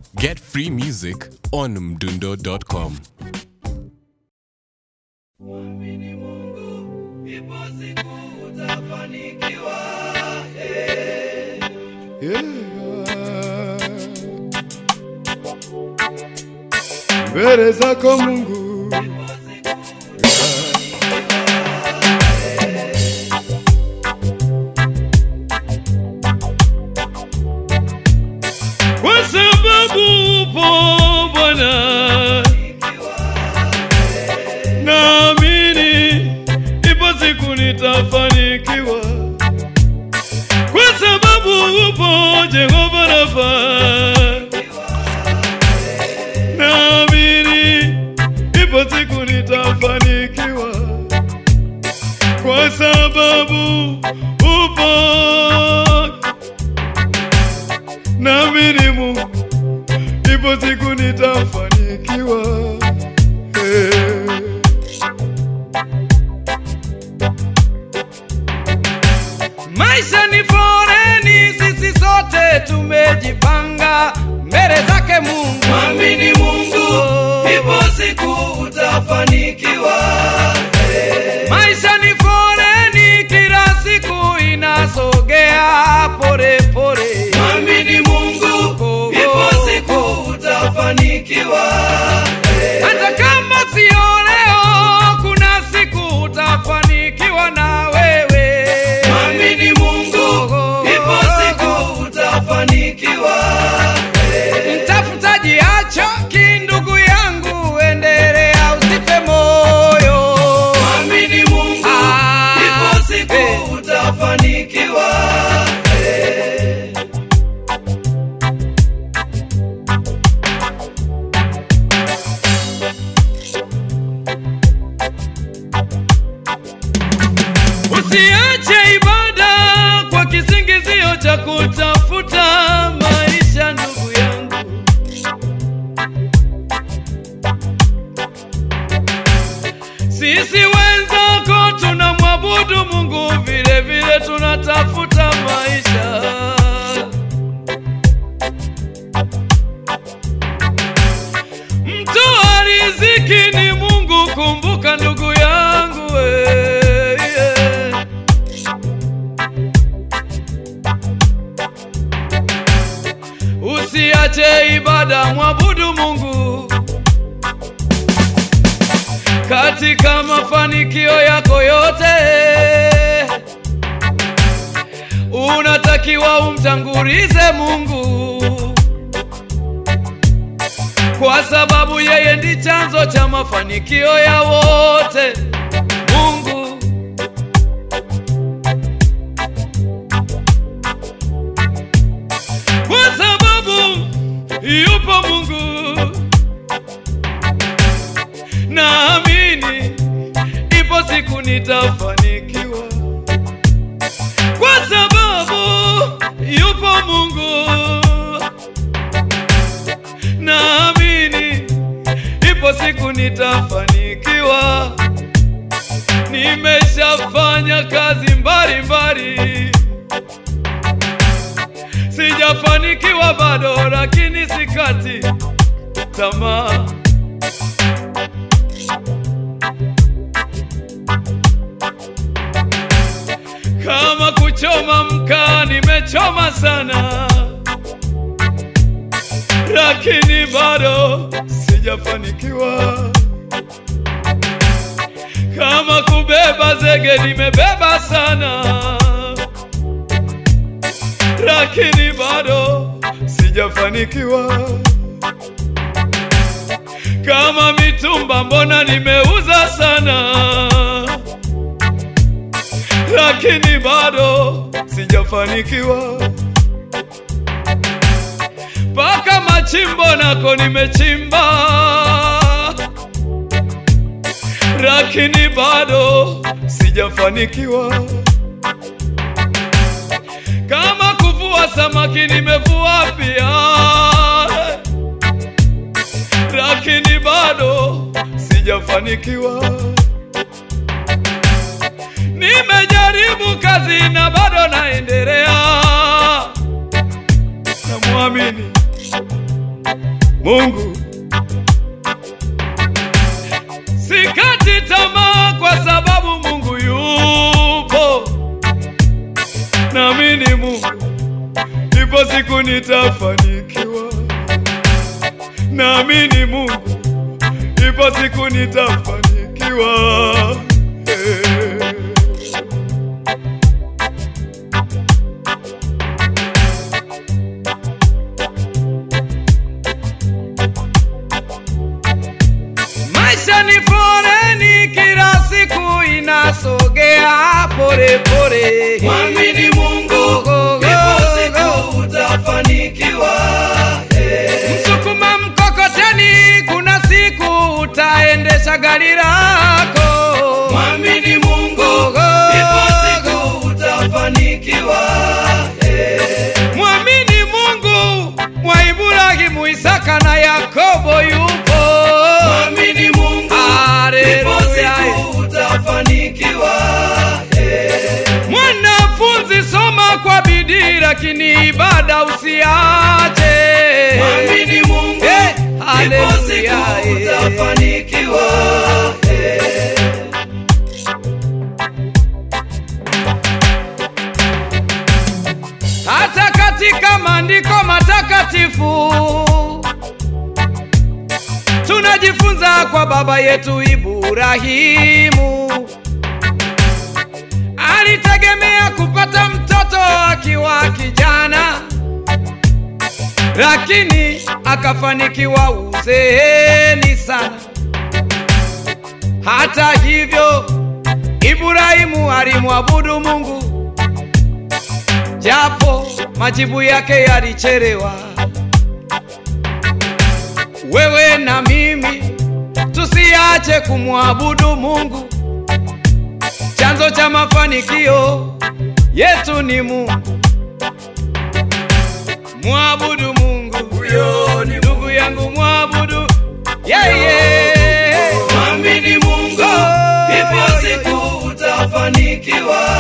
Get free music on mdundo.com. Mwamini Mungu, ipo siku utafanikiwa. mbele zako Mungu kwa sababu upo Bwana, naamini ipo siku nitafanikiwa, kwa sababu upo Jehova Rafa naamini ipo siku nitafanikiwa kwa sababu upo naamini Mungu ipo siku nitafanikiwa hey. Maisha ni foreni, sisi sote tumejipanga mbele zake Mungu. Mwamini Mungu, ipo siku utafanikiwa. Maisha ni foreni, kila siku inasogea pole pole. Mwamini Mungu, ipo siku utafanikiwa. Hata kama sio leo, kuna siku utafanikiwa na wewe. Mwamini Mungu, ipo siku utafanikiwa. Mtafutaji achoki, ndugu yangu, endelea, usife moyo. Mwamini Mungu, ipo siku utafanikiwa. Usiache ibada kwa kisingizio cha kutafuta maisha, ndugu yangu. Sisi wenzako tunamwabudu Mungu, vile vile tunatafuta maisha. Mtoa riziki ni Mungu, kumbuka ndugu yangu we, yeah. Usiache ibada, mwabudu Mungu katika mafanikio yako yote. Unatakiwa umtangulize Mungu kwa sababu yeye ndi chanzo cha mafanikio ya wote. Mungu kwa sababu yupo Mungu, naamini ipo siku nitafanikiwa, kwa sababu yupo Mungu naamini ipo siku nitafanikiwa. Nimeshafanya kazi mbalimbali, sijafanikiwa bado, lakini sikati tamaa. Kama kuchoma mkaa, nimechoma sana lakini bado sijafanikiwa. Kama kubeba zege nimebeba sana, lakini bado sijafanikiwa. Kama mitumba mbona nimeuza sana, lakini bado sijafanikiwa mpaka machimbo nako nimechimba, lakini bado sijafanikiwa. Kama kuvua samaki nimevua pia, lakini bado sijafanikiwa. Nimejaribu kazi na bado naendelea, namwamini Mungu. Sikati tamaa kwa sababu Mungu yupo. Naamini Mungu, ipo siku nitafanikiwa. Naamini Mungu, ipo siku nitafanikiwa. Eh. Maisha ni foreni, kila siku inasogea pole pole. Mwamini Mungu, ipo siku utafanikiwa. Msukuma mkokoteni, kuna siku utaendesha gari lako. Mwamini Mungu, ipo siku utafanikiwa. Mwamini Mungu, mwa Ibrahimu, Isaka na Yakobo yupo. Mwamini Mungu, ipo Haleluya. siku utafanikiwa. Mwanafunzi, soma kwa bidii, lakini ibada usiache. Mwamini Mungu, Eh, ipo haleluya, siku eh. utafanikiwa. hata katika maandiko matakatifu tunajifunza kwa baba yetu Ibrahimu alitegemea kupata mtoto akiwa kijana, lakini akafanikiwa uzeeni sana. Hata hivyo, Ibrahimu alimwabudu Mungu japo majibu yake yalichelewa. Wewe na mimi tusiache kumwabudu Mungu. Chanzo cha mafanikio yetu ni Mungu. Mwabudu Mungu, huyo ni ndugu yangu, mwabudu yeye. Mwamini Mungu, ipo siku utafanikiwa.